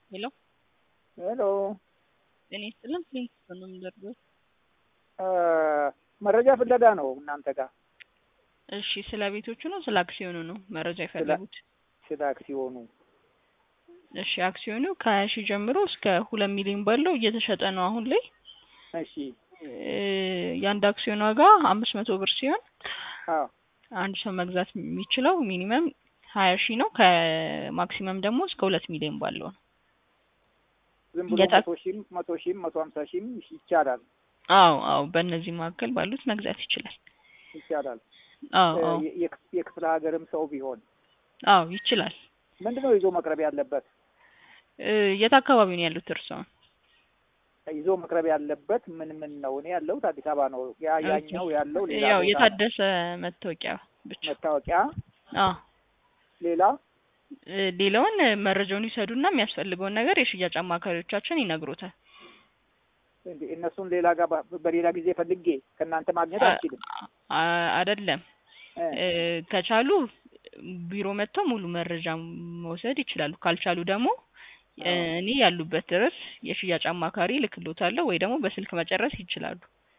ሄሎ ሄሎ ጤና ይስጥልን ፕሊንስ ነው የምደርገው። መረጃ ፍለጋ ነው እናንተ ጋር እሺ ስለ ቤቶቹ ነው ስለ አክሲዮኑ ነው መረጃ የፈለጉት? ስለ አክሲዮኑ እሺ አክሲዮኑ ከሀያ ሺህ ጀምሮ እስከ ሁለት ሚሊዮን ባለው እየተሸጠ ነው አሁን ላይ። እሺ እ የአንድ አክሲዮን ዋጋ አምስት መቶ ብር ሲሆን አዎ አንድ ሰው መግዛት የሚችለው ሚኒመም ሀያ ሺህ ነው ከማክሲመም ደግሞ እስከ ሁለት ሚሊዮን ባለው ነው። ዝም ብሎ የታ- መቶ ሺህም መቶ ሺህም መቶ ሀምሳ ሺህም ይቻላል አዎ አዎ በእነዚህ መካከል ባሉት መግዛት ይችላል። ይቻላል። አዎ አዎ የ- የክ- የክፍለ ሀገርም ሰው ቢሆን አዎ ይችላል። ምንድነው ይዞ መቅረብ ያለበት? እ የት አካባቢ ነው ያሉት እርስዎ? ይዞ መቅረብ ያለበት ምን ምን ነው? እኔ ያለሁት አዲስ አበባ ነው። ያ ያኛው ያለው ሌላ ያው ቦታ ነው። የታደሰ መታወቂያ ብቻ። መታወቂያ አዎ ሌላ እ ሌላውን መረጃውን ይሰዱና የሚያስፈልገውን ነገር የሽያጭ አማካሪዎቻችን ይነግሮታል። እንዴ እነሱን ሌላ ጋር በ- በሌላ ጊዜ ፈልጌ ከእናንተ ማግኘት አልችልም። አ- አይደለም እ እ ከቻሉ ቢሮ መጥተው ሙሉ መረጃ መውሰድ ይችላሉ። ካልቻሉ ደግሞ እ አዎ። እኔ ያሉበት ድረስ የሽያጭ አማካሪ ልክሎታለሁ ወይ ደግሞ በስልክ መጨረስ ይችላሉ።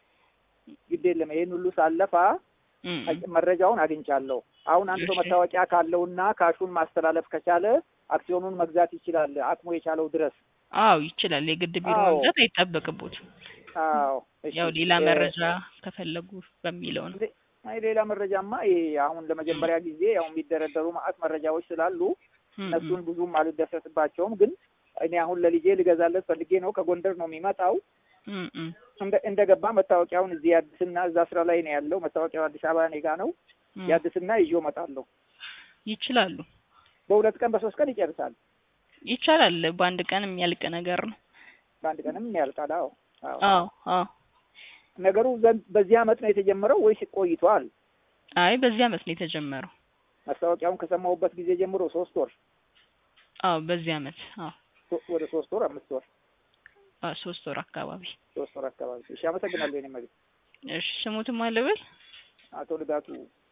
ግድ የለም ይሄን ሁሉ ሳለፋ እም እም። መረጃውን አግኝቻለሁ። አሁን አንድ ሰው እሺ። መታወቂያ ካለውና ካሹን ማስተላለፍ ከቻለ አክሲዮኑን መግዛት ይችላል አቅሙ የቻለው ድረስ። አዎ ይችላል። የግድ ቢሮ አዎ። መምጣት አይጠበቅቦትም። አዎ እሺ። ያው ሌላ እ መረጃ ከፈለጉ በሚለው ነው። እንዴ- አይ ሌላ መረጃማ ይሄ አሁን ለመጀመሪያ ጊዜ ያው የሚደረደሩ ማአት መረጃዎች ስላሉ እም እም። እነሱን ብዙም አልደሰትባቸውም። ግን እኔ አሁን ለልጄ ልገዛለት ፈልጌ ነው። ከጎንደር ነው የሚመጣው። እም እም። እንደ እንደገባ መታወቂያውን እዚህ ያድስና እዛ ስራ ላይ ነው ያለው። መታወቂያው አዲስ አበባ እኔ ጋ ነው። እም። ያድስና ይዤው እመጣለሁ። ይችላሉ። በሁለት ቀን በሶስት ቀን ይጨርሳል። ይቻላል። በአንድ ቀን የሚያልቅ ነገር ነው። በአንድ ቀንም ያልቃል። አዎ አዎ። አዎ አዎ። ነገሩ ዘንድ በዚህ አመት ነው የተጀመረው ወይስ ቆይቷል? አይ በዚህ አመት ነው የተጀመረው። ማስታወቂያውን ከሰማሁበት ጊዜ ጀምሮ ሶስት ወር አዎ በዚህ አመት አዎ ሶ- ወደ ሶስት ወር አምስት ወር አዎ ሶስት ወር አካባቢ። ሶስት ወር አካባቢ። እሺ አመሰግናለሁ። የኔ መሪ እሺ ስሙትም አለበል አቶ ልጋቱ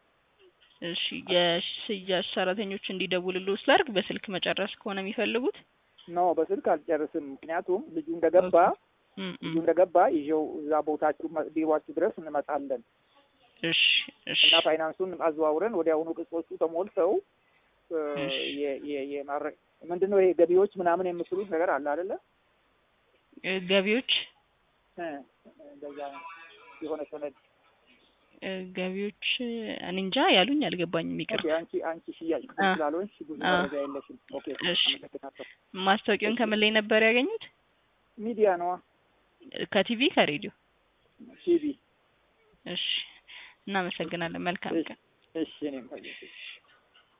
እሺ የሽያጭ ሰራተኞች እንዲደውልልዎ ስላድርግ በስልክ መጨረስ ከሆነ የሚፈልጉት ኖ በስልክ አልጨርስም። ምክንያቱም ልጁ እንደገባ እም ልጁ እም። እንደገባ ይዤው እዛ ቦታችሁ መ- ቢሮአችሁ ድረስ እንመጣለን እሺ እሺ እና ፋይናንሱን አዘዋውረን ወዲያውኑ ቅጾቹ ተሞልተው እ፣ እሺ። የ- የ- የማረ- ምንድነው ይሄ ገቢዎች ምናምን የምትሉት ነገር አለ አይደለ? እ ገቢዎች እ፣ እንደዛ ነው የሆነ ሰነድ እ ገቢዎች እኔ እንጃ ያሉኝ አልገባኝም። ይቅር። ኦኬ። አንቺ አንቺ ሽያጭ ክፍል አ- ስላልሆንሽ ብዙ አ- መረጃ የለሽም። ኦኬ እሺ። አመሰግናለሁ። ማስታወቂያውን ከምን ላይ ነበር ያገኙት? ሚዲያ ነዋ ከቲቪ ከሬዲዮ? ቲቪ። እሺ እናመሰግናለን። መልካም ቀን። እሺ እኔም